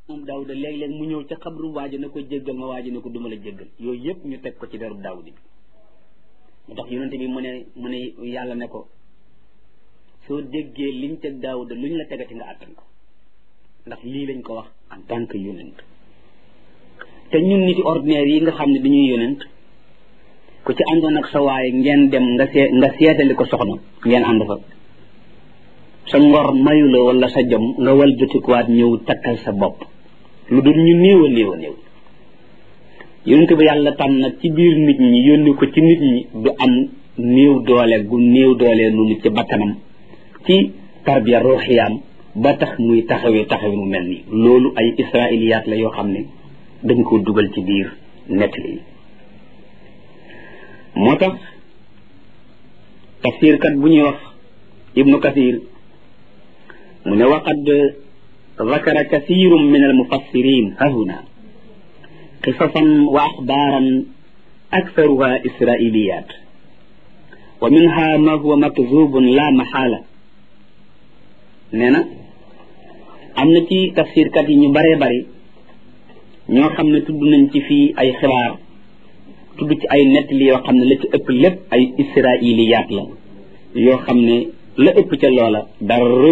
moom daawuda léeg-léeg mu ñëw ca xabru waaji na ko jéggal ma waaji na ko duma la jéggal yooyu yëpp ñu teg ko ci derub daawudi bi mu tax yonente bi mu ne mu ne yàlla ne ko soo déggee liñ teg daawuda luñ la tegati nga àttan ko ndax lii lañ ko wax en tant que yonent te ñun niti ordinaire yi nga xam ne dañuy yonent ku ci àndoon ak sa waaye ngeen dem nga see nga seetali ko soxna ngeen ànd fa sa ngor mayu la wala sa jom nga wal jotikuwaat ñëw takkal sa bopp lu dul ñu néew a néew a néew yonent bi yàlla tànn nag ci biir nit ñi yónni ko ci nit ñi du am néew doole gu néew doole noonu ci bakkanam ci tarbiya ruuxiyaam ba tax muy taxawee taxawee mu mel nii loolu ay israiliyaat la yoo xam ne dañ ko dugal ci biir nettali yi moo tax tafsirkat bu ñuy wax ibnu kathir mu ne waqad ذكر كثير من المفسرين هنا قصصا وأخبارا أكثرها إسرائيليات ومنها ما هو مكذوب لا محالة نينا amna ci tafsir kat yi ñu bare bari ñoo xam ne tudd nañ ci fii ay xibaar tudd ci ay nettali yoo xam ne la ci ëpp lépp ay israiliyaat la yoo xam ne la ëpp ca loola dara